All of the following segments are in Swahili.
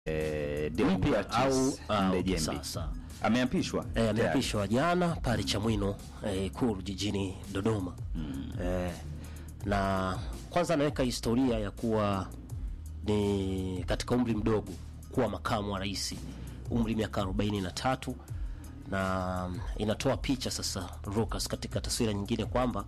eh, mpya au Deogratias au Ndejembi sasa ameapishwa e, tayari. ameapishwa jana pale Chamwino eh, Ikulu jijini Dodoma eh, na kwanza anaweka historia ya kuwa ni katika umri mdogo kuwa makamu wa rais, umri miaka 43 na inatoa picha sasa Lucas katika taswira nyingine kwamba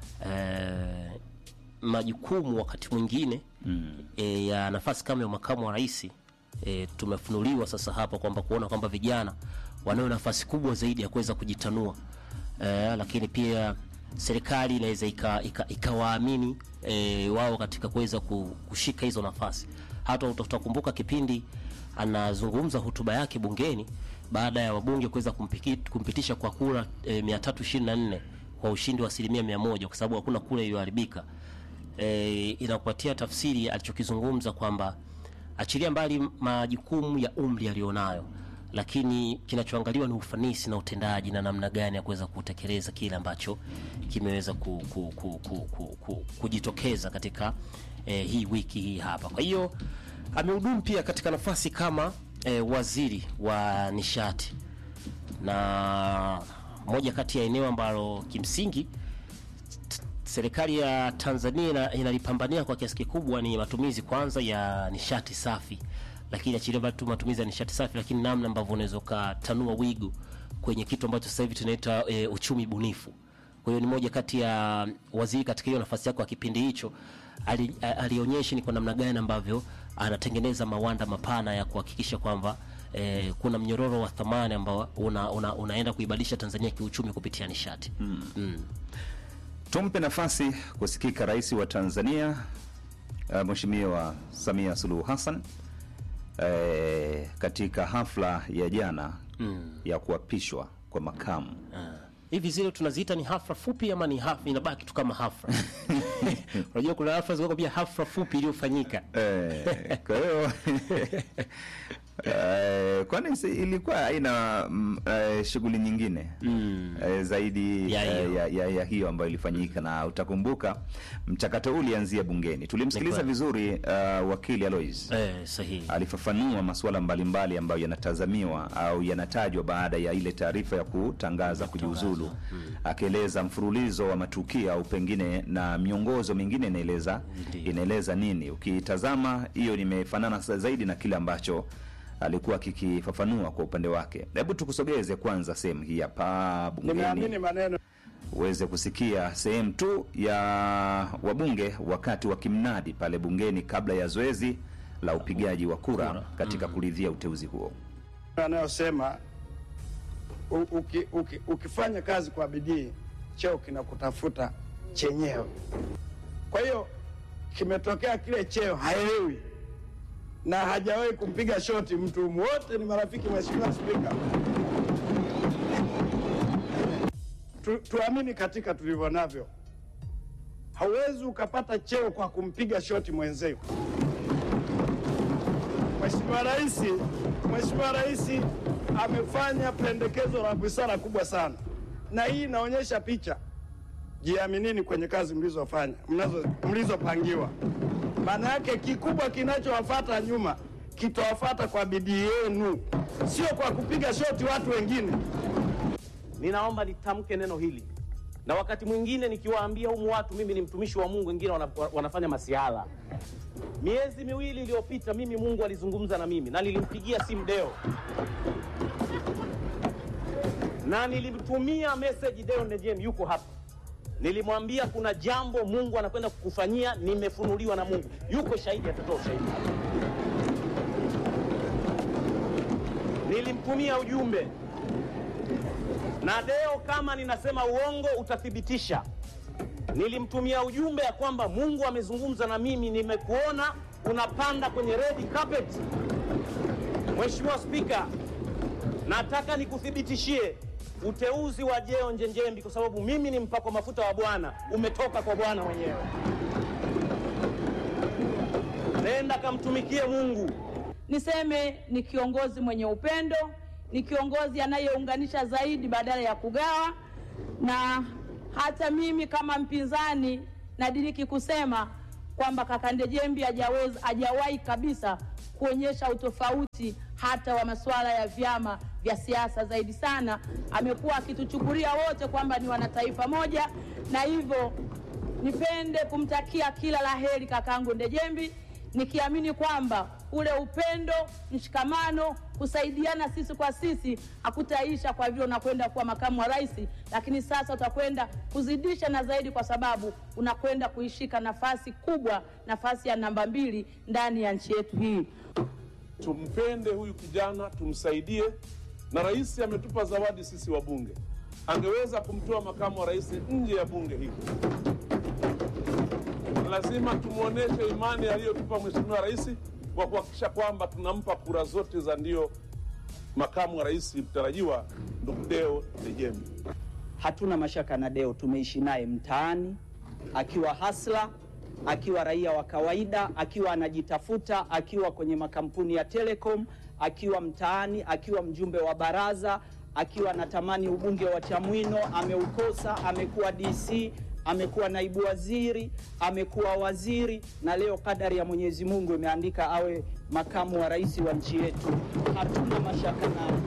eh, majukumu wakati mwingine e, ya nafasi kama ya makamu wa rais e, tumefunuliwa sasa hapa kwamba kuona kwamba vijana wanayo nafasi kubwa zaidi ya kuweza kujitanua e, lakini pia serikali inaweza ika- ika- ikawaamini e, wao katika kuweza ku- kushika hizo nafasi. Hata uta- utakumbuka kipindi anazungumza hotuba yake bungeni baada ya wabunge kuweza kumpiki- kumpitisha kwa kura e, 324 kwa ushindi wa asilimia mia moja kwa sababu hakuna kura iliyoharibika e, inakupatia tafsiri alichokizungumza kwamba achilia mbali majukumu ya umri aliyonayo, lakini kinachoangaliwa ni ufanisi na utendaji na namna gani ya kuweza kutekeleza kile ambacho kimeweza ku, ku, ku, ku, ku, ku, kujitokeza katika e, hii wiki hii hapa. Kwa hiyo amehudumu pia katika nafasi kama e, waziri wa nishati na moja kati ya eneo ambalo kimsingi serikali ya Tanzania ina- inalipambania kwa kiasi kikubwa ni matumizi kwanza ya nishati safi, lakini achilia mbali tu matumizi ya nishati safi, lakini namna ambavyo unaweza ukatanua wigo kwenye kitu ambacho sasa hivi tunaita e, uchumi bunifu. Kwa hiyo ni moja kati ya waziri katika hiyo nafasi yako ya kipindi hicho ali, a- alionyesha ni kwa namna gani ambavyo anatengeneza mawanda mapana ya kuhakikisha kwamba eh, kuna mnyororo wa thamani ambao una, una, unaenda kuibadilisha Tanzania kiuchumi kupitia nishati mm. Tumpe nafasi kusikika rais wa Tanzania uh, Mheshimiwa Samia Suluhu Hassan eh, katika hafla ya jana ya kuapishwa kwa makamu hivi zile tunaziita ni hafla fupi ama ni hafla inabaki tu kama hafla unajua kuna hafla ziko pia hafla fupi iliyofanyika Eh, kwa hiyo eh, kwani si- ilikuwa haina mm, eh, shughuli nyingine eh, zaidi Ya eh, hiyo. ya, ya, ya hiyo ambayo ilifanyika, na utakumbuka mchakato huu ulianzia bungeni. Tulimsikiliza Ni kweli. vizuri uh, wakili Alois eh, sahihi alifafanua masuala mbalimbali ambayo yanatazamiwa au yanatajwa baada ya ile taarifa ya kutangaza kujiuzulu, akieleza mfululizo wa matukio au pengine na miongozo mingine inaeleza Ndiyo. inaeleza nini. Ukitazama hiyo nimefanana sa- zaidi na kile ambacho alikuwa kikifafanua kwa upande wake. Hebu tukusogeze kwanza sehemu hii hapa Nimeamini bungeni maneno uweze kusikia sehemu tu ya wabunge wakati wakimnadi pale bungeni kabla ya zoezi la upigaji wa kura katika kuridhia uteuzi huo. anayosema u- uki, uki, ukifanya kazi kwa bidii cheo kinakutafuta chenyewe. Kwa hiyo kimetokea kile cheo haelewi na hajawahi kumpiga shoti mtu, wote ni marafiki. Mheshimiwa Spika, tu, tuamini katika tulivyo navyo. Hauwezi ukapata cheo kwa kumpiga shoti mwenzio. Mheshimiwa Rais, Mheshimiwa Rais amefanya pendekezo la busara kubwa sana, na hii inaonyesha picha. Jiaminini kwenye kazi mlizofanya mnazo mlizopangiwa. Maana yake kikubwa kinachowafuata nyuma kitawafuata kwa bidii yenu, sio kwa kupiga shoti watu wengine. ninaomba nitamke neno hili na wakati mwingine nikiwaambia humu watu mimi ni mtumishi wa mungu wengine wana, wanafanya masiala miezi miwili iliyopita mimi mungu alizungumza na mimi na nilimpigia simu deo na nilimtumia meseji deo nejem yuko hapa nilimwambia kuna jambo mungu anakwenda kukufanyia nimefunuliwa na mungu yuko shahidi atatoa ushahidi nilimtumia ujumbe na Deo, kama ninasema uongo utathibitisha. Nilimtumia ujumbe ya kwamba Mungu amezungumza na mimi, nimekuona unapanda kwenye red carpet. Mheshimiwa Spika, nataka nikuthibitishie uteuzi wa Jeo Njenjembi, kwa sababu mimi ni mpakwa mafuta wa Bwana, umetoka kwa Bwana mwenyewe. Nenda kamtumikie Mungu. Niseme ni kiongozi mwenye upendo, ni kiongozi anayeunganisha zaidi badala ya kugawa, na hata mimi kama mpinzani nadiriki kusema kwamba kaka Ndejembi hajaweza hajawahi kabisa kuonyesha utofauti hata wa masuala ya vyama vya siasa. Zaidi sana amekuwa akituchukulia wote kwamba ni wanataifa moja, na hivyo nipende kumtakia kila la heri kakangu Ndejembi, nikiamini kwamba ule upendo, mshikamano, kusaidiana sisi kwa sisi hakutaisha kwa vile unakwenda kuwa makamu wa rais, lakini sasa utakwenda kuzidisha na zaidi, kwa sababu unakwenda kuishika nafasi kubwa, nafasi ya namba mbili ndani ya nchi yetu hii. tumpende huyu kijana, tumsaidie. Na rais ametupa zawadi sisi wabunge, angeweza kumtoa makamu wa rais nje ya bunge hili. Lazima tumwonyeshe imani aliyotupa mheshimiwa rais kwa kuhakikisha kwamba tunampa kura zote za ndio makamu wa rais mtarajiwa ndugu Deo Ndejembi. hatuna mashaka na Deo, tumeishi naye mtaani akiwa hasla, akiwa raia wa kawaida, akiwa anajitafuta, akiwa kwenye makampuni ya Telecom, akiwa mtaani, akiwa mjumbe wa baraza, akiwa anatamani ubunge wa Chamwino, ameukosa, amekuwa DC, amekuwa naibu waziri, amekuwa waziri, na leo kadari ya Mwenyezi Mungu imeandika awe makamu wa rais wa nchi yetu. Hatuna mashaka naye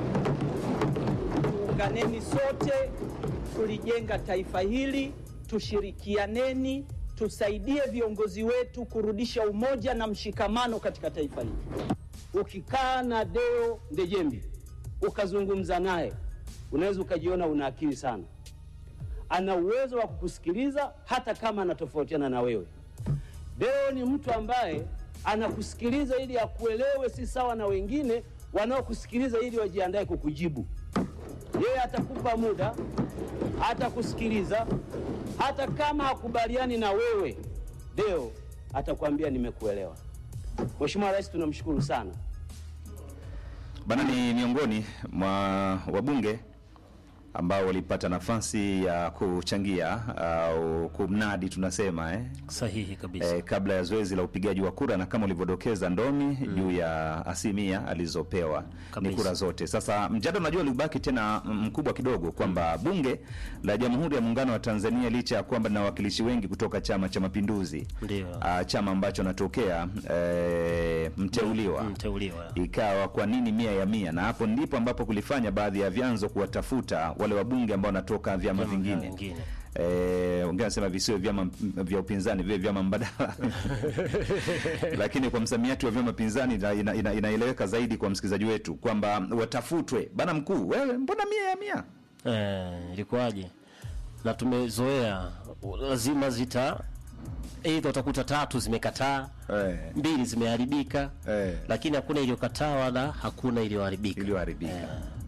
tuunganeni sote, tulijenga taifa hili, tushirikianeni, tusaidie viongozi wetu kurudisha umoja na mshikamano katika taifa hili. Ukikaa na Deo Ndejembi ukazungumza naye, unaweza ukajiona una akili sana. Ana uwezo wa kukusikiliza hata kama anatofautiana na wewe. Deo ni mtu ambaye anakusikiliza ili akuelewe, si sawa na wengine wanaokusikiliza ili wajiandae kukujibu. Yeye atakupa muda, atakusikiliza, hata kama hakubaliani na wewe, Deo atakwambia nimekuelewa. Mheshimiwa Rais, tunamshukuru sana. Bana ni miongoni mwa wabunge ambao walipata nafasi ya kuchangia au kumnadi tunasema eh, Sahihi kabisa. eh, kabla ya zoezi la upigaji wa kura na kama ulivyodokeza Ndomi juu ya asilimia alizopewa ni Kabisa. kura zote. Sasa mjadala unajua ulibaki tena mkubwa kidogo kwamba bunge la Jamhuri ya Muungano wa Tanzania licha ya kwamba lina wawakilishi wengi kutoka Chama cha Mapinduzi, Ndio. ah, chama ambacho anatokea eh, mteuliwa Mteuliwa. ikawa kwa nini mia ya mia, na hapo ndipo ambapo kulifanya baadhi ya vyanzo kuwatafuta wale wabunge ambao wanatoka vyama Vyama vingine vingine. Eh, wengine wanasema visiwe vyama m- vya upinzani viwe vyama mbadala lakini kwa msamiati wa vyama pinzani ina- ina- ina- inaeleweka zaidi kwa msikilizaji wetu kwamba watafutwe bana mkuu wewe mbona mia ya mia Eh, ilikuwaje? Na tumezoea lazima zita aidha utakuta tatu zimekataa Eh. mbili zimeharibika Eh. lakini hakuna iliyokataa wala hakuna iliyoharibika iliyoharibika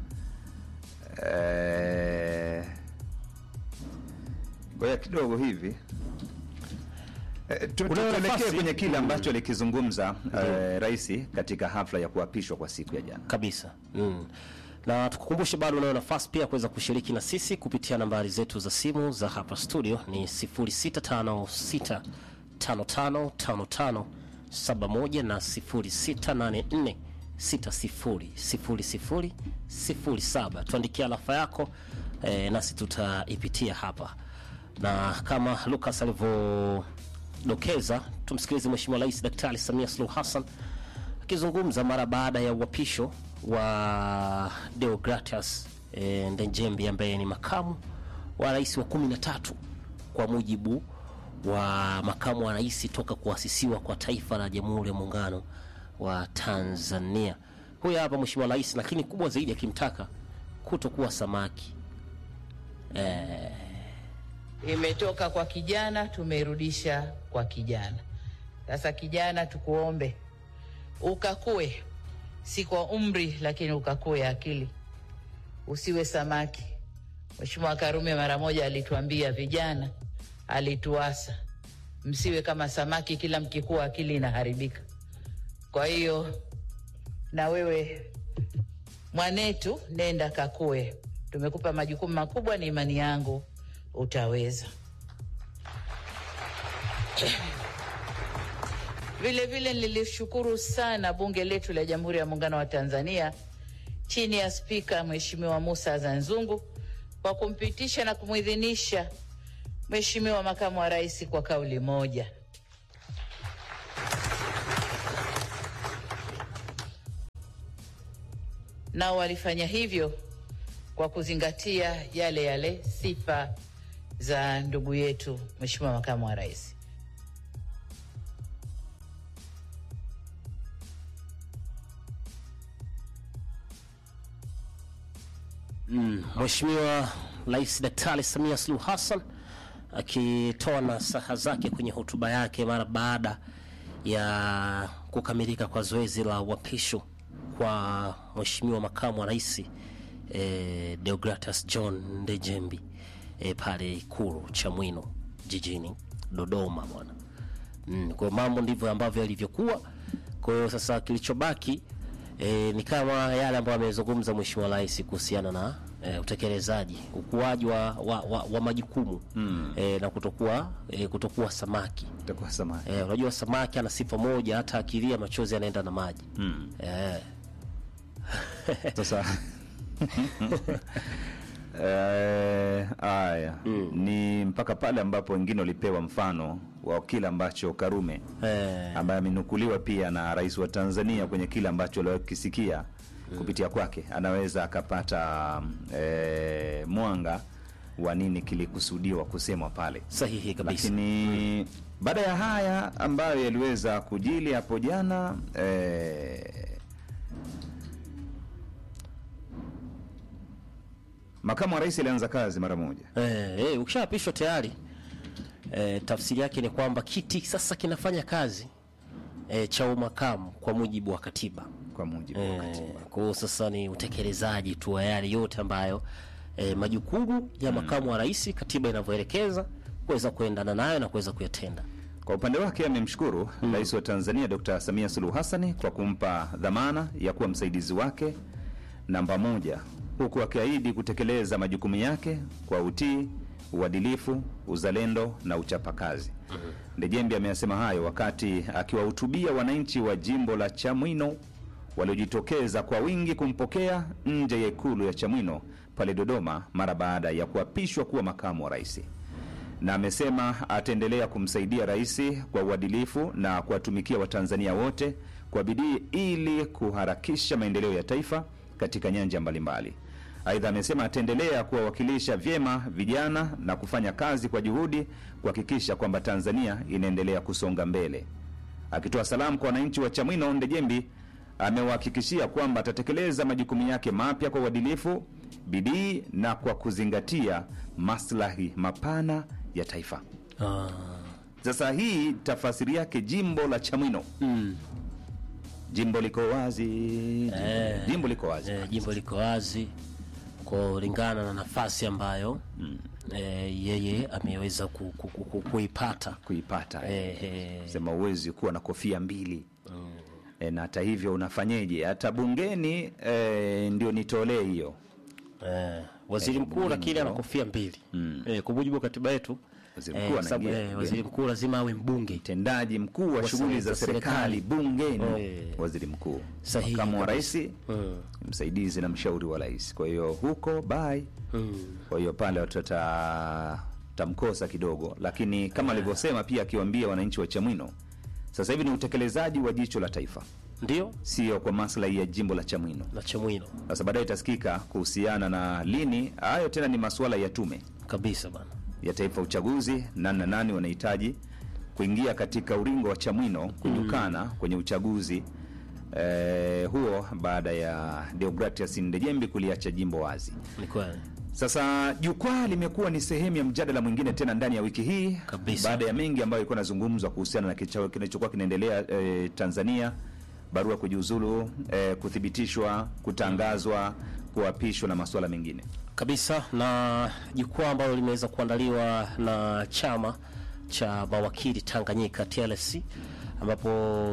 Eh, ngoja kidogo hivi Eh, tu- tu- Unayo tuelekee nafasi? kwenye kile ambacho alikizungumza eh, rais katika hafla ya kuapishwa kwa siku ya jana kabisa mm. na tukukumbushe bado unayo nafasi pia kuweza kushiriki na sisi kupitia nambari zetu za simu za hapa studio ni 0656555571 na 0684600007 tuandikia alafa yako eh, nasi tutaipitia hapa na kama Lucas alivyodokeza tumsikilize Mheshimiwa Rais Daktari Samia Suluhu Hassan akizungumza mara baada ya uapisho wa Deogratias e, Ndejembi ambaye ni makamu wa rais wa kumi na tatu kwa mujibu wa makamu wa rais toka kuasisiwa kwa taifa la Jamhuri ya Muungano wa Tanzania. Huyu hapa Mheshimiwa Rais, lakini kubwa zaidi akimtaka kutokuwa samaki imetoka kwa kijana tumeirudisha kwa kijana. Sasa kijana, tukuombe ukakue, si kwa umri, lakini ukakue akili, usiwe samaki. Mheshimiwa Karume mara moja alituambia vijana, alituasa msiwe kama samaki, kila mkikua akili inaharibika. Kwa hiyo na wewe mwanetu, nenda kakue. Tumekupa majukumu makubwa, ni imani yangu utaweza. Vile vile nilishukuru sana bunge letu la Jamhuri ya Muungano wa Tanzania chini ya Spika Mheshimiwa Musa Zanzungu kwa kumpitisha na kumwidhinisha Mheshimiwa Makamu wa Rais kwa kauli moja. nao walifanya hivyo kwa kuzingatia yale yale sifa za ndugu yetu Mheshimiwa Makamu wa Rais. Mm, Mheshimiwa Rais Daktari Samia Suluhu Hassan akitoa nasaha zake kwenye hotuba yake mara baada ya kukamilika kwa zoezi la uapisho kwa Mheshimiwa Makamu wa Rais eh, Deogratus John Ndejembi eh, pale Ikulu Chamwino jijini Dodoma bwana. Mm, kwa hiyo mambo ndivyo ambavyo yalivyokuwa. Kwa hiyo sasa kilichobaki e, ni kama yale ambayo amezungumza Mheshimiwa Rais kuhusiana na e, utekelezaji, ukuaji wa, wa, wa, wa majukumu mm. e, na kutokuwa e, kutokuwa samaki Itakuwa samaki. e, unajua samaki ana sifa moja, hata akilia machozi yanaenda na maji Mm. e, Sasa eh, haya ni mpaka pale ambapo wengine walipewa mfano wa kile ambacho Karume e, ambaye amenukuliwa pia na rais wa Tanzania kwenye kile ambacho aliokisikia kupitia kwake, anaweza akapata eh, mwanga wa nini kilikusudiwa kusemwa pale. sahihi kabisa Lakini baada ya haya ambayo yaliweza kujili hapo jana eh, makamu wa rais alianza kazi mara moja. Eh, eh, ukishaapishwa tayari eh, tafsiri yake ni kwamba kiti sasa kinafanya kazi eh, cha umakamu kwa mujibu wa katiba. Kwa mujibu wa Eh, katiba. kwa hiyo sasa ni utekelezaji tu wa yale yote ambayo eh, majukumu ya makamu wa rais katiba inavyoelekeza kuweza kuendana nayo na kuweza kuyatenda. Kwa upande wake amemshukuru rais wa Tanzania Dr. Samia Suluhu Hassan kwa kumpa dhamana ya kuwa msaidizi wake namba moja, huku akiahidi kutekeleza majukumu yake kwa utii, uadilifu, uzalendo na uchapakazi. Ndejembi ameyasema hayo wakati akiwahutubia wananchi wa jimbo la Chamwino waliojitokeza kwa wingi kumpokea nje ya ikulu ya Chamwino pale Dodoma mara baada ya kuapishwa kuwa makamu wa rais na amesema ataendelea kumsaidia rais kwa uadilifu na kuwatumikia Watanzania wote kwa bidii ili kuharakisha maendeleo ya taifa katika nyanja mbalimbali. Aidha, amesema ataendelea kuwawakilisha vyema vijana na kufanya kazi kwa juhudi kuhakikisha kwamba Tanzania inaendelea kusonga mbele. Akitoa salamu kwa wananchi wa Chamwino, Ndejembi amewahakikishia kwamba atatekeleza majukumu yake mapya kwa uadilifu, bidii na kwa kuzingatia maslahi mapana ya taifa. Ah, Sasa hii tafasiri yake jimbo la Chamwino, mm, jimbo liko wazi, jimbo, Eh. jimbo liko wazi eh, jimbo liko wazi kulingana na nafasi ambayo eh, yeye ameweza ku, ku, ku, ku, kuipata kuipata eh, eh, sema uwezi kuwa na kofia mbili e, na hata hivyo unafanyeje? Hata bungeni e, ndio nitolee hiyo Eh, waziri Eh, mkuu muhimu lakini ana ndio. kofia mbili eh, kwa mujibu wa katiba yetu Waziri eh, mkuu kwa sababu, anaingia eh, bungeni. waziri mkuu lazima awe mbunge mtendaji mkuu wa Wa shughuli za za serikali serikali. bungeni, Eh. waziri mkuu, Sahihi makamu wa rais, kabisa. Mm. msaidizi na mshauri wa rais. Kwa hiyo huko bai, kwa hiyo pale watu wata- tamkosa kidogo, lakini kama alivyosema pia akiwaambia wananchi wa Chamwino, sasa hivi ni utekelezaji wa jicho la taifa, ndio sio kwa maslahi ya jimbo la Chamwino. na Chamwino Sasa baadaye itasikika kuhusiana na lini. Hayo tena ni masuala ya tume kabisa bana. ya taifa ya uchaguzi, nani na nani wanahitaji kuingia katika ulingo wa Chamwino kunyukana kwenye uchaguzi eh, huo baada ya Deogratias Ndejembi kuliacha jimbo wazi. Ni kweli Sasa jukwaa limekuwa ni sehemu ya mjadala mwingine tena ndani ya wiki hii Kabisa. baada ya mengi ambayo ilikuwa nazungumzwa kuhusiana na kicha- kinachokuwa kinaendelea eh, Tanzania, barua kujiuzulu, eh, kuthibitishwa, kutangazwa, kuapishwa na masuala mengine. kabisa, na jukwaa ambalo limeweza kuandaliwa na chama cha mawakili Tanganyika TLC, ambapo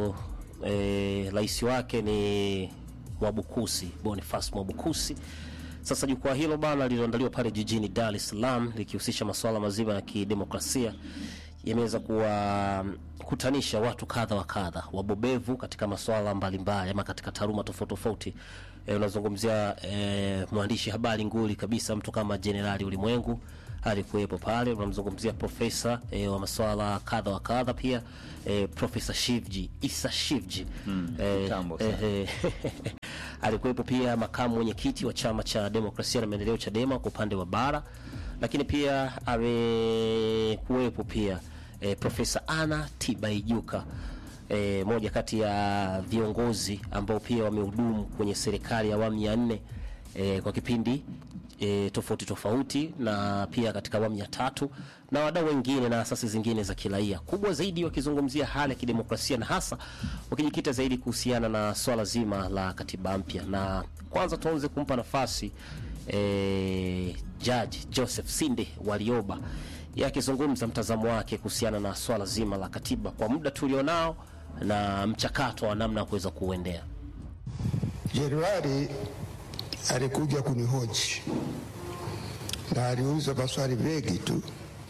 eh, rais wake ni Mwabukusi Boniface Mwabukusi. Sasa jukwaa hilo bana lililoandaliwa pale jijini Dar es Salaam likihusisha masuala mazima ya kidemokrasia yameweza kuwakutanisha watu kadha wa kadha wabobevu katika masuala mbalimbali ama katika taaluma tofauti tofauti. E, unazungumzia e, mwandishi habari nguli kabisa mtu kama Jenerali Ulimwengu alikuwepo pale. Unamzungumzia profesa e, wa masuala kadha wa kadha pia e, Profesa Shivji Isa Shivji Mm, e, kitambo sana. e, Alikuwepo pia makamu mwenyekiti wa chama cha demokrasia na maendeleo Chadema kwa upande wa bara, lakini pia amekuwepo pia e, Profesa Anna Tibaijuka e, moja kati ya viongozi ambao pia wamehudumu kwenye serikali ya awamu ya nne e, kwa kipindi e, tofauti tofauti na pia katika awamu ya tatu na wadau wengine na asasi zingine za kiraia, kubwa zaidi wakizungumzia hali ya kidemokrasia na hasa wakijikita zaidi kuhusiana na swala zima la katiba mpya. Na kwanza tuanze kumpa nafasi e, Jaji Joseph Sinde Warioba yeye akizungumza mtazamo wake kuhusiana na swala zima la katiba kwa muda tulionao na mchakato wa namna ya kuweza kuuendea. Januari alikuja kunihoji na aliuliza maswali mengi tu.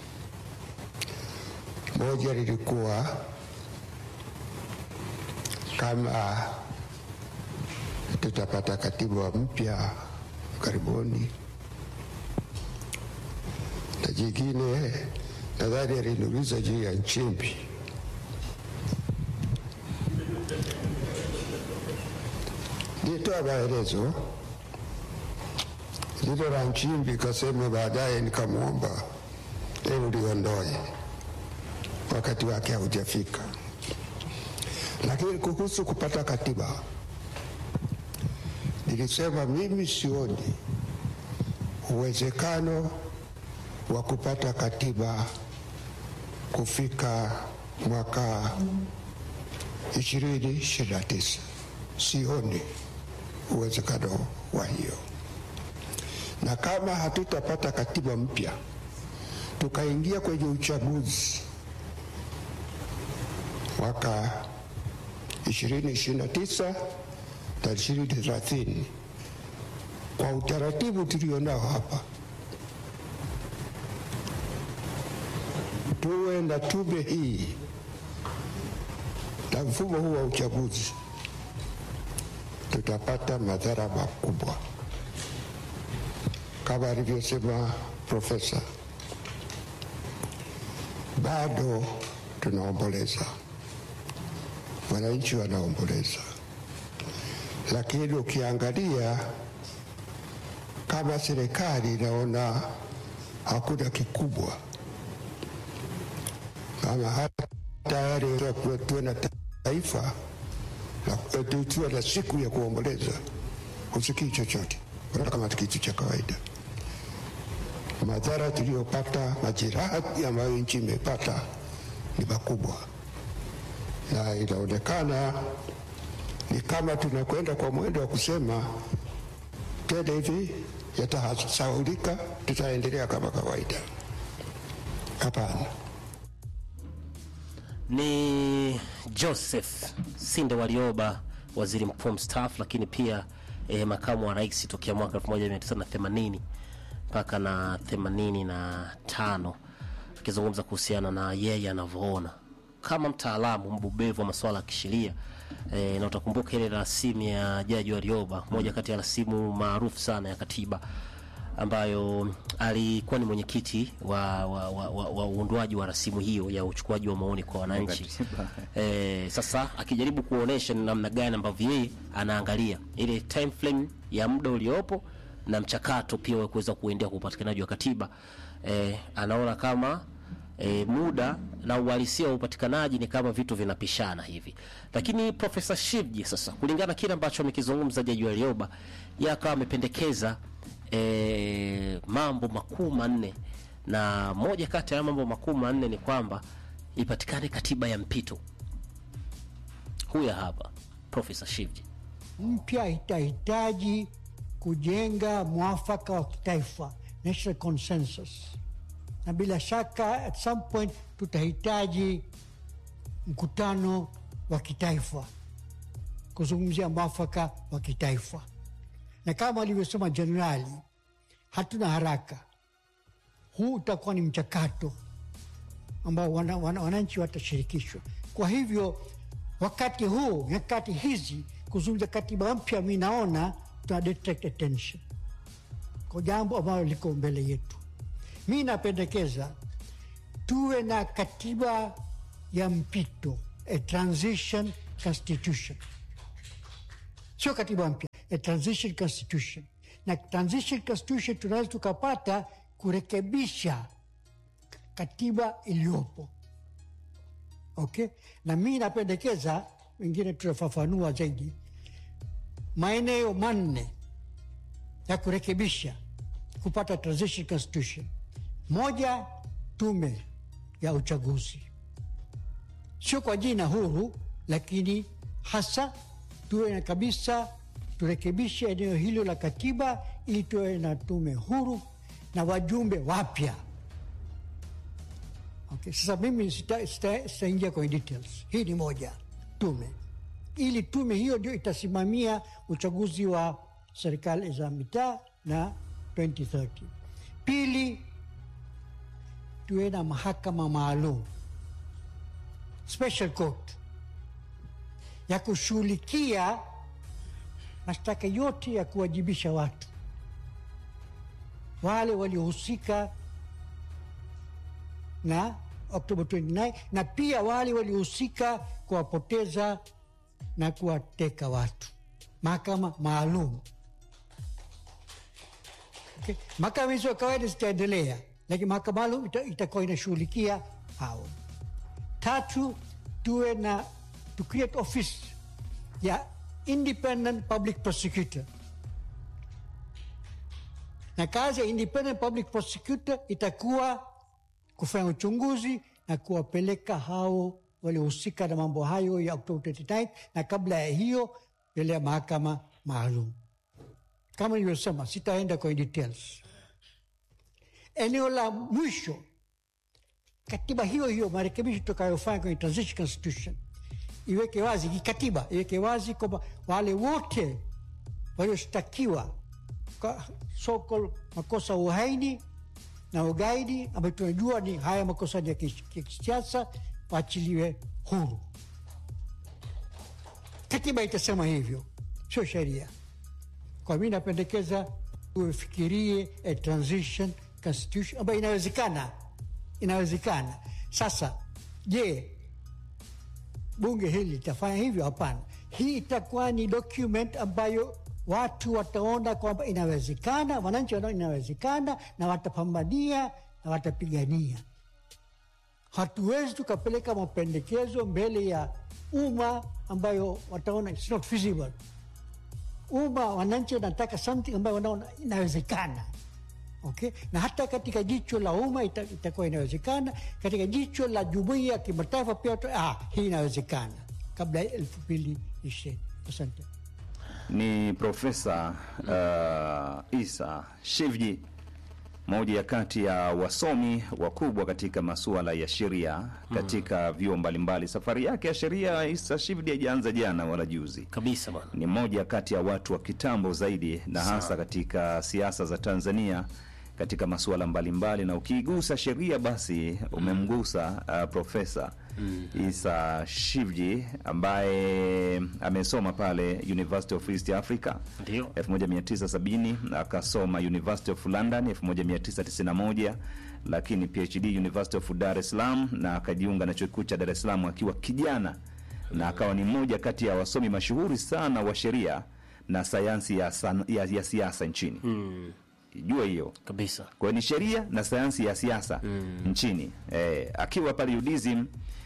Moja lilikuwa kama tutapata katiba mpya karibuni, na jingine nadhani aliniuliza juu ya Nchimbi. Nitoa maelezo lilo la Nchimbi, kasema baadaye, nikamwomba ili liondoe, wakati wake haujafika. Lakini kuhusu kupata katiba, nilisema mimi sioni uwezekano wa kupata katiba kufika mwaka ishirini ishirini na tisa. Sioni uwezekano wa hiyo, na kama hatutapata katiba mpya tukaingia kwenye uchaguzi mwaka ishirini ishirini na tisa na ishirini thelathini kwa utaratibu tulionao hapa, tuwe na tume hii na mfumo huu wa uchaguzi, tutapata madhara makubwa kama alivyosema profesa. Bado tunaomboleza, wananchi wanaomboleza, lakini ukiangalia kama serikali inaona hakuna kikubwa, kama hata tayari tuwe na taifa tuwe na siku ya kuomboleza, husikii chochote, unaona kama kitu cha kawaida. Madhara tuliyopata, majeraha ambayo nchi imepata ni makubwa, na inaonekana ni kama tunakwenda kwa mwendo wa kusema tena hivi yatasahaulika, tutaendelea kama kawaida. Hapana. Ni Joseph Sinde Warioba, waziri mkuu mstaafu, lakini pia eh, makamu wa rais tokea mwaka 1980 mpaka na 85 akizungumza kuhusiana na yeye anavyoona kama mtaalamu mbobevu wa masuala ya kisheria e, na utakumbuka ile rasimu ya Jaji Warioba, moja kati ya rasimu maarufu sana ya katiba ambayo alikuwa ni mwenyekiti wa, wa, wa, wa, wa uundwaji wa rasimu hiyo ya uchukuaji wa maoni kwa wananchi. E, sasa akijaribu kuonesha ni namna gani ambavyo yeye anaangalia ile time frame ya muda uliopo na mchakato pia wa kuweza kuendea kwa upatikanaji wa katiba e, anaona kama e, muda na uhalisia wa upatikanaji ni kama vitu vinapishana hivi, lakini Profesa Shivji sasa, kulingana na kile ambacho amekizungumza Jaji Warioba, yeye akawa amependekeza e, mambo makuu manne, na moja kati ya mambo makuu manne ni kwamba ipatikane katiba ya mpito. Huya hapa Profesa Shivji. mpya itahitaji kujenga mwafaka wa kitaifa, national consensus, na bila shaka at some point tutahitaji mkutano wa kitaifa kuzungumzia mwafaka wa kitaifa, na kama alivyosema jenerali, hatuna haraka. Huu utakuwa ni mchakato ambao wana, wana, wananchi watashirikishwa. Kwa hivyo wakati huu, nyakati hizi, kuzungumza katiba mpya, mi naona tuna detract attention kwa jambo ambalo liko mbele yetu. Mi napendekeza tuwe na katiba ya mpito, a transition constitution, sio katiba mpya, a transition constitution, na transition constitution tunaweza tukapata kurekebisha katiba iliyopo. Okay, na mi napendekeza, wengine tutafafanua zaidi, maeneo manne ya kurekebisha kupata transition constitution. Moja, tume ya uchaguzi, sio kwa jina huru, lakini hasa tuwe na kabisa, turekebishe eneo hilo la katiba ili tuwe na tume huru na wajumbe wapya. Okay, sasa mimi sitaingia sita, sita kwenye details. Hii ni moja tume, ili tume hiyo ndio itasimamia uchaguzi wa serikali za mitaa na 2030. Pili, tuwe na mahakama maalum special court ya kushughulikia mashtaka yote ya kuwajibisha watu wale waliohusika na Oktoba 29 na pia wale waliohusika kuwapoteza na kuwateka watu. Mahakama maalum okay. Mahakama hizo kawaida zitaendelea, lakini mahakama maalum ita, itakuwa inashughulikia hao. Tatu, tuwe na to create office ya independent public prosecutor na kazi ya independent public prosecutor itakuwa kufanya uchunguzi na kuwapeleka hao waliohusika na mambo hayo ya Oktoba 29 na kabla ya hiyo mbele ya mahakama maalum. Kama nilivyosema, sitaenda kwenye details. Eneo la mwisho, katiba hiyo hiyo, marekebisho tutakayofanya kwenye transition constitution iweke wazi, kikatiba iweke wazi kwamba wale wote walioshtakiwa kwa so called makosa ya uhaini na ugaidi ambayo tunajua ni haya makosa ya kisiasa waachiliwe huru. Katiba itasema hivyo, sio sheria. Kwa mi napendekeza ufikirie a transition constitution ambayo inawezekana, inawezekana. Sasa je, bunge hili litafanya hivyo? Hapana, hii itakuwa ni document ambayo watu wataona kwamba inawezekana, wananchi wanaona inawezekana, na watapambania na watapigania. Hatuwezi tukapeleka mapendekezo mbele ya umma ambayo wataona it's not feasible. Umma, wananchi wanataka something ambayo wanaona inawezekana. Okay? Na hata katika jicho la umma ita, itakuwa inawezekana, katika jicho la jumuiya ya kimataifa pia ah, hii inawezekana kabla ya elfu mbili ishirini. Asante. Ni Profesa uh, Isa Shivji, moja ya kati ya wasomi wakubwa katika masuala ya sheria katika vyuo mbalimbali. Safari yake ya sheria Isa Shivji haijaanza jana wala juzi kabisa bwana. Ni mmoja kati ya watu wa kitambo zaidi na hasa Sawa. katika siasa za Tanzania katika masuala mbalimbali, na ukiigusa sheria basi umemgusa uh, Profesa Isa Shivji ambaye amesoma pale University of East Africa Ndio. 1970 akasoma University of London 1991, lakini PhD University of Dar es Salaam na akajiunga na chuo kikuu cha Dar es Salaam akiwa kijana na akawa ni mmoja kati ya wasomi mashuhuri sana wa sheria na sayansi ya, san, ya, ya siasa nchini Mm, jua hiyo kabisa. kwa hiyo ni sheria na sayansi ya siasa nchini eh, akiwa pale UDSM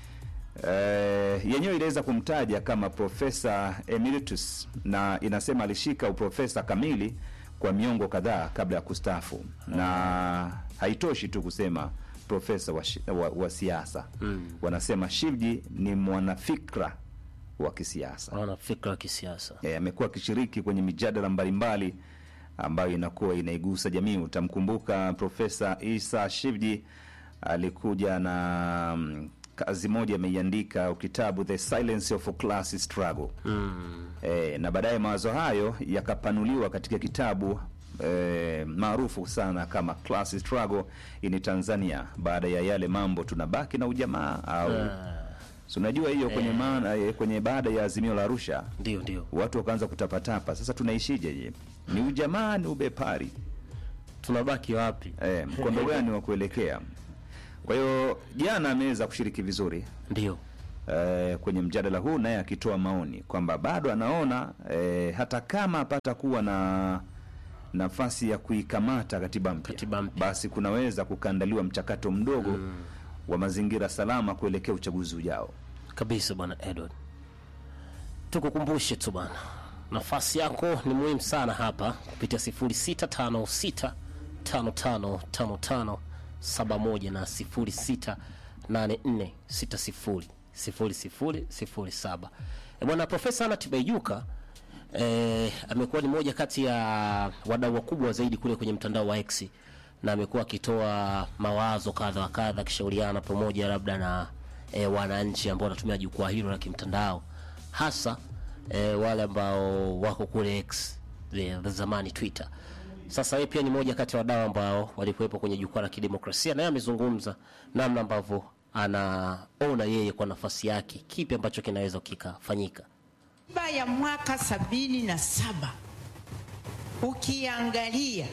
eh, yenyewe iliweza kumtaja kama profesa emeritus na inasema alishika uprofesa kamili kwa miongo kadhaa kabla ya kustaafu na haitoshi tu kusema profesa wa, shi- wa, wa siasa wanasema Shivji ni mwanafikra wa kisiasa Wana fikra ya kisiasa. Eh, amekuwa akishiriki kwenye mijadala mbalimbali ambayo inakuwa inaigusa jamii. Utamkumbuka Profesa Isa Shivji alikuja na mm, kazi moja ameiandika kitabu The Silence of a Class Struggle Mm, eh, na baadaye mawazo hayo yakapanuliwa katika kitabu eh, maarufu sana kama Class Struggle in Tanzania, baada ya yale mambo tunabaki na ujamaa au si unajua hiyo kwenye maana eh, kwenye baada ya azimio la Arusha ndio ndio. watu wakaanza kutapatapa. Sasa tunaishije? Je, ni ujamaa ni ubepari? Tunabaki wapi? Eh, mkondo gani wa kuelekea? Kwa hiyo jana ameweza kushiriki vizuri Ndio. eh, kwenye mjadala huu naye akitoa maoni kwamba bado anaona eh, hata kama apata kuwa na nafasi ya kuikamata katiba mpya, basi kunaweza kukaandaliwa mchakato mdogo wa mazingira salama kuelekea uchaguzi ujao kabisa bwana Edward. Tukukumbushe tu bwana, nafasi yako ni muhimu sana hapa kupitia 0656 5555 71 na 0684 60 0007. E bwana, Profesa Anna Tibaijuka eh, amekuwa ni moja kati ya wadau wakubwa zaidi kule kwenye mtandao wa X na amekuwa akitoa mawazo kadha wa kadha akishauriana pamoja labda na e, wananchi ambao wanatumia jukwaa hilo la kimtandao hasa e, wale ambao wako kule X the, the zamani Twitter. Sasa yeye pia ni moja kati ya wadau ambao walikuwepo kwenye jukwaa la kidemokrasia, naye amezungumza namna ambavyo anaona yeye kwa nafasi yake kipi ambacho kinaweza kikafanyika. Katiba ya mwaka sabini na saba ukiangalia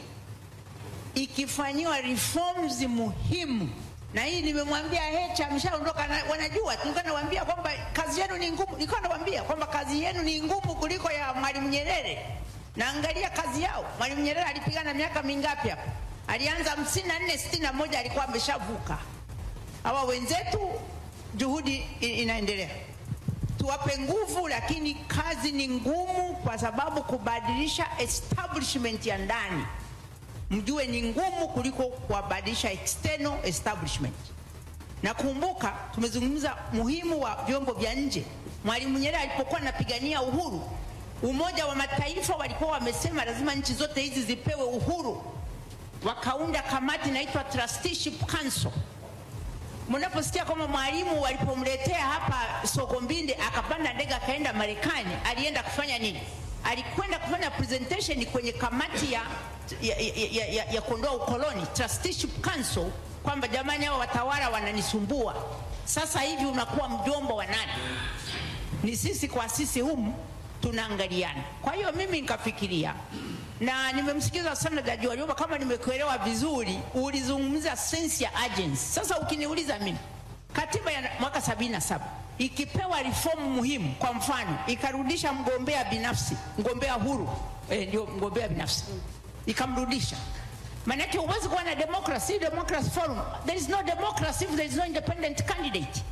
ikifanyiwa reforms muhimu, na hii nimemwambia Heche, ameshaondoka, na- wanajua. Nilikuwa nawaambia kwamba kazi yenu ni ngumu, nilikuwa nawaambia kwamba kazi yenu ni ngumu kuliko ya Mwalimu Nyerere. Naangalia kazi yao. Mwalimu Nyerere alipigana miaka mingapi hapa? Alianza hamsini na nne sitini na moja alikuwa ameshavuka. Hawa wenzetu juhudi i- inaendelea tuwape nguvu, lakini kazi ni ngumu, kwa sababu kubadilisha establishment ya ndani mjue ni ngumu kuliko kuwabadilisha external establishment. Na kumbuka tumezungumza muhimu wa vyombo vya nje. Mwalimu Nyerere alipokuwa anapigania uhuru, Umoja wa Mataifa walikuwa wamesema lazima nchi zote hizi zipewe uhuru, wakaunda kamati inaitwa Trusteeship Council mnaposikia kwamba mwalimu walipomletea hapa Sokombinde akapanda ndege akaenda Marekani, alienda kufanya nini? Alikwenda kufanya presentation kwenye kamati ya, ya, ya, ya, ya, ya kuondoa ukoloni Trusteeship Council, kwamba jamani, hao watawala wananisumbua. Sasa hivi unakuwa mjomba wa nani? Ni sisi kwa sisi humu tunaangaliana. Kwa hiyo mimi nikafikiria na nimemsikiza sana Jaji Warioba, kama nimekuelewa vizuri, ulizungumza sense ya agency. Sasa ukiniuliza mimi, katiba ya mwaka sabini na saba ikipewa reform muhimu, kwa mfano ikarudisha mgombea binafsi, mgombea huru eh, ndio mgombea binafsi ikamrudisha Manake huwezi kuwa na democracy, democracy forum. There is no democracy if there is no independent candidate,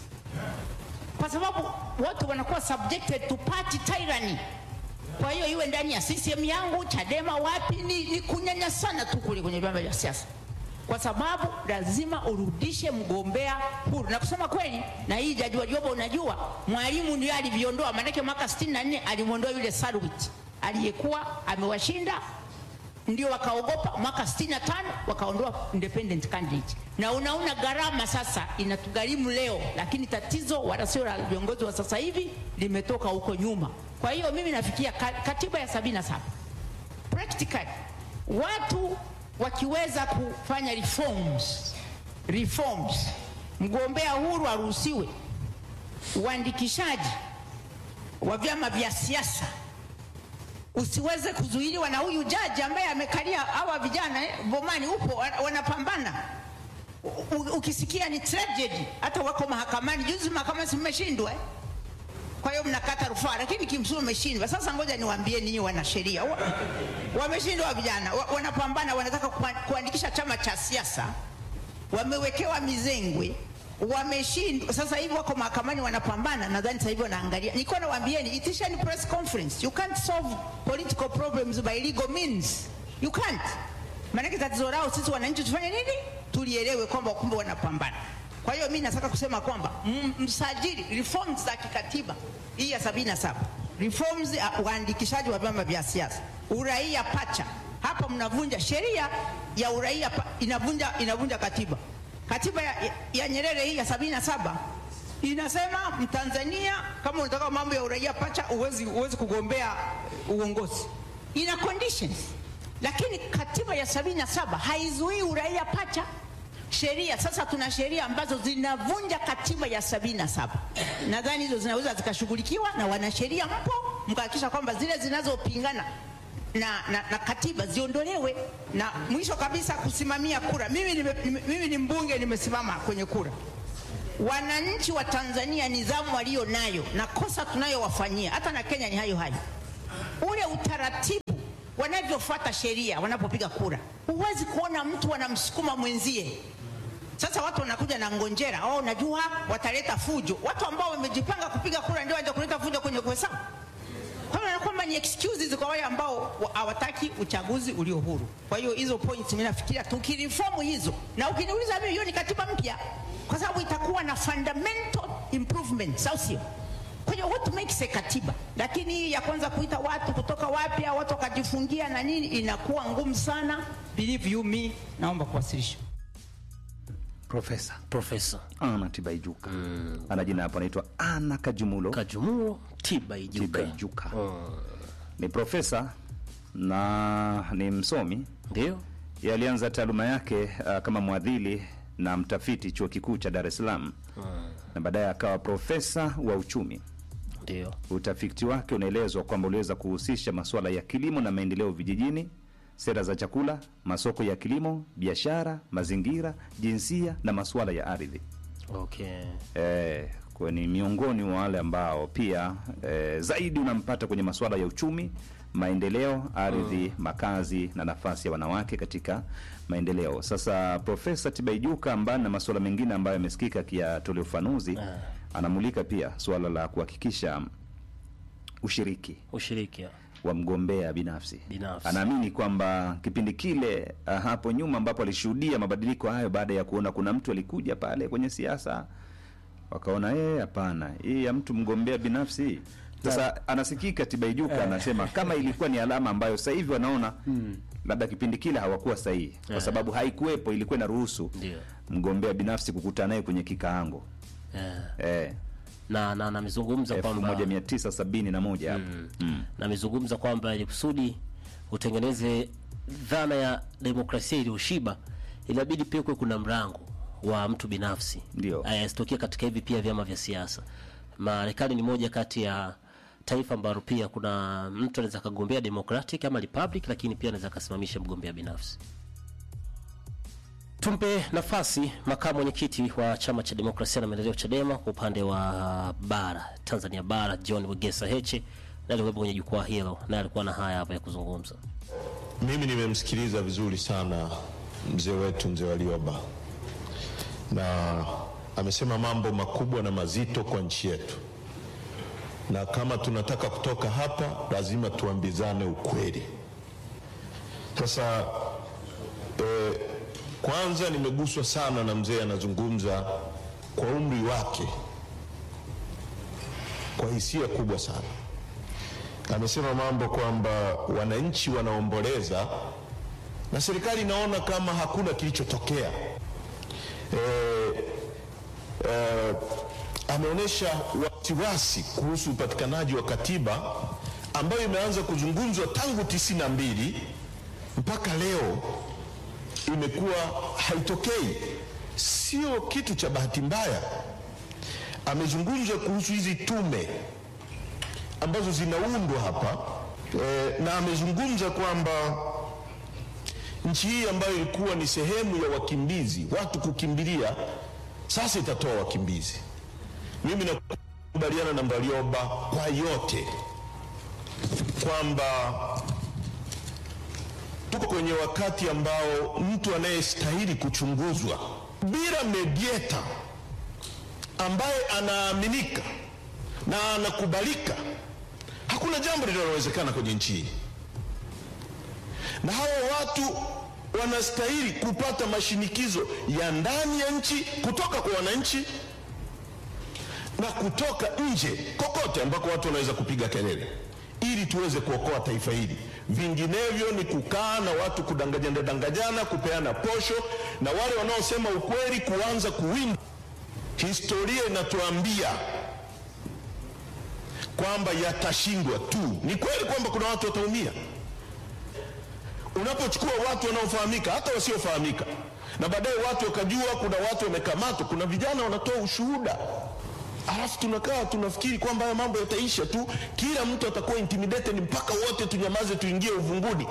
kwa sababu watu wanakuwa subjected to party tyranny. Kwa hiyo iwe ndani ya CCM yangu, Chadema, wapi, ni, ni kunyanyasana tu kule kwenye vyama vya siasa, kwa sababu lazima urudishe mgombea huru. Na kusema kweli, na hii Jaji Warioba, unajua Mwalimu ndio aliviondoa, maanake mwaka 64 alimwondoa yule Sarwit aliyekuwa amewashinda ndio wakaogopa. Mwaka 65 wakaondoa independent candidate, na unaona gharama sasa inatugharimu leo, lakini tatizo wala sio la viongozi wa sasa hivi, limetoka huko nyuma. Kwa hiyo mimi nafikia ka- katiba ya 77 practically watu wakiweza kufanya reforms, reforms, mgombea huru aruhusiwe, uandikishaji wa vyama vya siasa usiweze kuzuiliwa na huyu jaji ambaye amekalia hawa vijana eh, Bomani upo wa- wanapambana. U- u- Ukisikia ni tragedy, hata wako mahakamani. Juzi mahakama si mmeshindwa eh? Kwa hiyo mnakata rufaa, lakini kimsingi umeshindwa. Sasa ngoja niwaambie ninyi wanasheria, wa, wameshindwa wa vijana wa, wanapambana, wanataka kuan- kuandikisha chama cha siasa, wamewekewa mizengwe wameshindwa. Sasa hivi wako mahakamani wanapambana, nadhani sasa hivi wanaangalia. Nilikuwa nawaambieni, itisheni press conference. You can't solve political problems by legal means, you can't. Maanake tatizo lao sisi wananchi tufanye nini? Tulielewe kwamba kumbe wanapambana. Kwa hiyo mi nataka kusema kwamba m- msajili reforms za kikatiba hii ya sabini na saba reforms ya uandikishaji wa vyama vya siasa, uraia pacha. Hapa mnavunja sheria ya uraia, pa- inavunja inavunja katiba. Katiba ya, ya, ya Nyerere hii ya sabini na saba inasema Mtanzania kama unataka mambo ya uraia pacha uwezi, uwezi kugombea uongozi, ina conditions. Lakini katiba ya sabini na saba haizuii uraia pacha sheria. Sasa tuna sheria ambazo zinavunja katiba ya sabini na saba. Nadhani hizo zinaweza zikashughulikiwa na wanasheria, mpo mkahakikisha kwamba zile zinazopingana na, na, na katiba ziondolewe. Na mwisho kabisa, kusimamia kura. Mimi, nime, nime, mimi ni mbunge, nimesimama kwenye kura wananchi wa Tanzania nidhamu walio nayo na kosa tunayowafanyia, hata na Kenya ni hayo hayo, ule utaratibu wanavyofuata sheria wanapopiga kura, huwezi kuona mtu anamsukuma mwenzie. Sasa watu wanakuja na ngonjera, oh, najua wataleta fujo. Watu ambao wamejipanga kupiga kura ndio waje kuleta fujo kwenye kuhesabu. Kwa hiyo kwamba ni excuses kwa wale ambao wa- hawataki uchaguzi ulio huru. Kwa hiyo hizo points mimi nafikiria tukiriform hizo, na ukiniuliza mimi, hiyo ni katiba mpya, kwa sababu itakuwa na fundamental improvements, au sio? Kwa hiyo what makes a katiba, lakini hii ya kwanza kuita watu kutoka wapi, au watu wakajifungia na nini, inakuwa ngumu sana. Believe you me, naomba kuwasilisha. Profesa Profesa Ana Tibaijuka ana jina hapo, anaitwa Ana Kajumulo Kajumulo Tibaijuka. Tibaijuka. Ni profesa na ni msomi, ndio Yeye alianza taaluma yake uh, kama mwadhili na mtafiti chuo kikuu cha Dar es Salaam na baadaye akawa profesa wa uchumi. Ndio Utafiti wake unaelezwa kwamba uliweza kuhusisha masuala ya kilimo na maendeleo vijijini, sera za chakula, masoko ya kilimo, biashara, mazingira, jinsia na masuala ya ardhi. okay. Eh, kwa ni miongoni mwa wale ambao pia eh, zaidi unampata kwenye masuala ya uchumi, maendeleo, ardhi, makazi na nafasi ya wanawake katika maendeleo. Sasa Profesa Tibaijuka ambaye na masuala mengine ambayo yamesikika akiyatolea ufanuzi, anamulika pia suala la kuhakikisha ushiriki ushiriki wa mgombea binafsi. Binafsi. Anaamini kwamba kipindi kile ah, hapo nyuma ambapo alishuhudia mabadiliko hayo baada ya kuona kuna mtu alikuja pale kwenye siasa wakaona eh, hapana, hii ya mtu mgombea binafsi. Sasa anasikika Tibaijuka anasema kama ilikuwa ni alama ambayo sasa hivi wanaona labda kipindi kile hawakuwa sahihi, kwa Eh. sababu haikuwepo, ilikuwa inaruhusu Ndio. mgombea binafsi kukutana naye kwenye kikaango Eh. eh, na na amezungumza kwamba 1971 hapo mm. na amezungumza kwamba ili kusudi utengeneze dhana ya demokrasia iliyoshiba inabidi pia kuwe kuna mrango wa mtu binafsi Ndio. asitokea katika hivi pia vyama vya siasa. Marekani ni moja kati ya taifa ambalo pia kuna mtu anaweza akagombea Democratic ama Republic, lakini pia anaweza akasimamisha mgombea binafsi. Tumpe nafasi makamu mwenyekiti wa chama cha demokrasia na maendeleo Chadema kwa upande wa bara Tanzania bara John Wegesa Heche, naye alikuwepo kwenye jukwaa hilo, naye alikuwa na haya hapa ya kuzungumza. Mimi nimemsikiliza vizuri sana mzee wetu mzee Warioba, na amesema mambo makubwa na mazito kwa nchi yetu, na kama tunataka kutoka hapa lazima tuambizane ukweli. Sasa eh, kwanza nimeguswa sana na mzee anazungumza kwa umri wake, kwa hisia kubwa sana amesema mambo kwamba wananchi wanaomboleza na serikali inaona kama hakuna kilichotokea. E, e, ameonyesha wasiwasi kuhusu upatikanaji wa katiba ambayo imeanza kuzungumzwa tangu tisini na mbili mpaka leo imekuwa haitokei. Sio kitu cha bahati mbaya. Amezungumza kuhusu hizi tume ambazo zinaundwa hapa e, na amezungumza kwamba nchi hii ambayo ilikuwa ni sehemu ya wakimbizi, watu kukimbilia, sasa itatoa wakimbizi. Mimi nakubaliana na Warioba kwa yote kwamba tuko kwenye wakati ambao mtu anayestahili kuchunguzwa bila mediator ambaye anaaminika na anakubalika, hakuna jambo linalowezekana kwenye nchi hii, na hawa watu wanastahili kupata mashinikizo ya ndani ya nchi kutoka kwa wananchi na kutoka nje kokote ambako watu wanaweza kupiga kelele ili tuweze kuokoa taifa hili. Vinginevyo ni kukaa na watu kudanganyana danganyana, kupeana posho, na wale wanaosema ukweli kuanza kuwinda. Historia inatuambia kwamba yatashindwa tu. Ni kweli kwamba kuna watu wataumia unapochukua watu wanaofahamika, hata wasiofahamika, na baadaye watu wakajua kuna watu wamekamatwa, kuna vijana wanatoa ushuhuda, alafu tunakaa tunafikiri kwamba haya mambo yataisha tu, kila mtu atakuwa intimidated mpaka wote tunyamaze, tuingie uvunguni.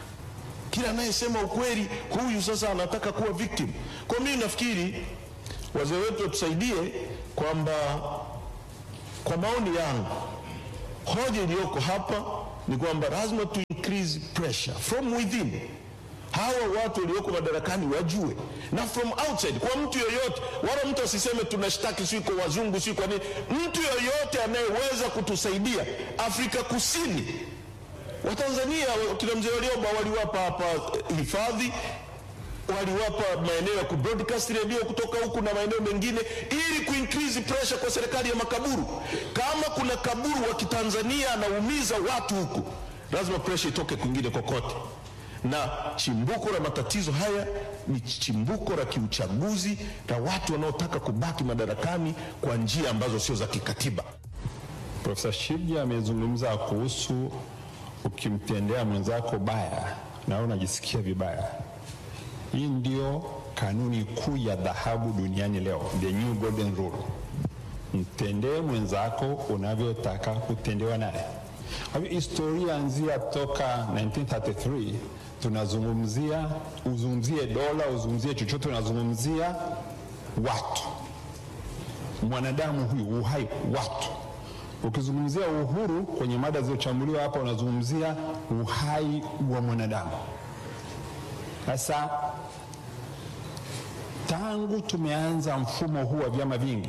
Kila anayesema ukweli huyu sasa anataka kuwa victim. Kwa mimi nafikiri wazee wetu watusaidie kwamba kwa maoni yangu hoja iliyoko hapa ni kwamba lazima tu increase pressure from within hawa watu walioko madarakani wajue na from outside kwa mtu yoyote wala mtu asiseme tunashtaki si kwa wazungu si kwa nini mtu yoyote anayeweza kutusaidia afrika kusini watanzania kina mzee walioba waliwapa hapa hifadhi waliwapa maeneo ya kubroadcast redio kutoka huku na maeneo mengine ili kuincrease pressure kwa serikali ya makaburu kama kuna kaburu wa kitanzania anaumiza watu huku lazima pressure itoke kwingine kokote na chimbuko la matatizo haya ni chimbuko la kiuchaguzi la watu wanaotaka kubaki madarakani kwa njia ambazo sio za kikatiba Profesa Shivji amezungumza kuhusu ukimtendea mwenzako baya na wewe unajisikia vibaya. Hii ndio kanuni kuu ya dhahabu duniani leo, the new golden rule. Mtendee mwenzako unavyotaka kutendewa naye. Kwa hivyo historia nzia toka 1933 tunazungumzia, uzungumzie dola, uzungumzie chochote, unazungumzia watu, mwanadamu huyu, uhai, watu. Ukizungumzia uhuru kwenye mada zilizochambuliwa hapa, unazungumzia uhai wa mwanadamu. Sasa tangu tumeanza mfumo huu wa vyama vingi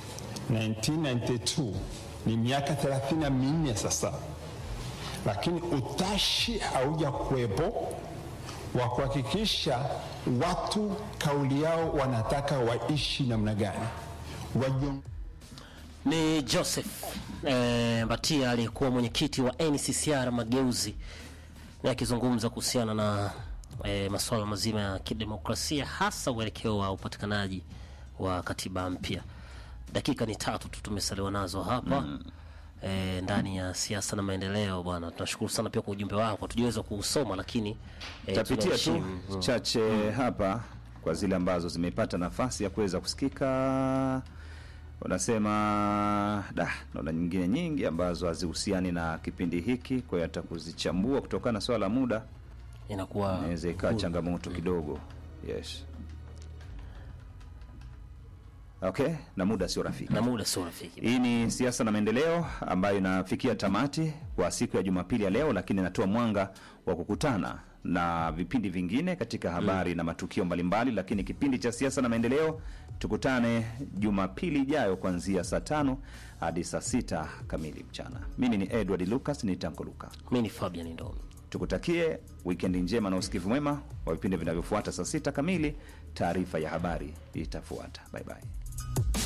1992 ni miaka 34 sasa, lakini utashi hauja kuwepo wa kuhakikisha watu kauli yao wanataka waishi namna gani Wajion... Ni Joseph eh, Mbatia aliyekuwa mwenyekiti wa NCCR Mageuzi na akizungumza kuhusiana na eh, masuala mazima ya kidemokrasia hasa uelekeo wa upatikanaji wa katiba mpya. Dakika ni tatu tu tumesaliwa nazo hapa mm. E, ndani ya siasa na maendeleo bwana, tunashukuru sana pia kwa ujumbe wako, hatujaweza kuusoma lakini e, tapitia tu tunaheshimu. Mm. chache hapa kwa zile ambazo zimepata nafasi ya kuweza kusikika. Wanasema da, naona nyingine nyingi ambazo hazihusiani na kipindi hiki, kwa hiyo hata kuzichambua kutokana na swala la muda inakuwa inaweza ikawa changamoto kidogo. Yes. Okay, na muda sio rafiki. Na muda sio rafiki. Hii ni siasa na maendeleo ambayo inafikia tamati kwa siku ya Jumapili ya leo, lakini inatoa mwanga wa kukutana na vipindi vingine katika habari na matukio mbalimbali. Lakini kipindi cha siasa na maendeleo tukutane Jumapili ijayo kuanzia saa tano hadi saa sita kamili mchana. Mimi ni Edward Lucas, ni Tanko Luka. Mimi ni Fabian Ndomi. Tukutakie wikendi njema na usikivu mwema wa vipindi vinavyofuata. Saa sita kamili taarifa ya habari itafuata. Bye bye.